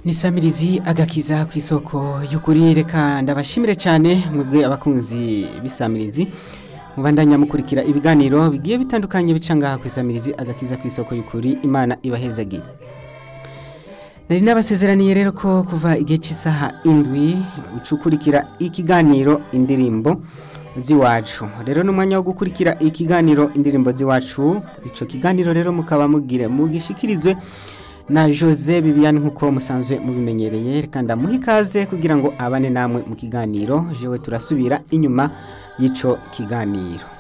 nisamirizi agakiza ku isoko y'ukuri reka ndabashimire cyane mwebwe abakunzi b'isamirizi mubandanya mukurikira ibiganiro bigiye bitandukanye bica ngaha ku isamirizi agakiza ku isoko y'ukuri imana ibahezagire nari nabasezeraniye rero ko kuva igihe cy'isaha indwi ucukurikira ikiganiro indirimbo z'iwacu rero ni umwanya wo gukurikira ikiganiro indirimbo z'iwacu icyo kiganiro rero mukaba mugire mugishikirizwe na jose bibiyani nk'uko musanzwe mubimenyereye reka ndamuha ikaze kugira ngo abane namwe mu kiganiro jewe turasubira inyuma y'icyo kiganiro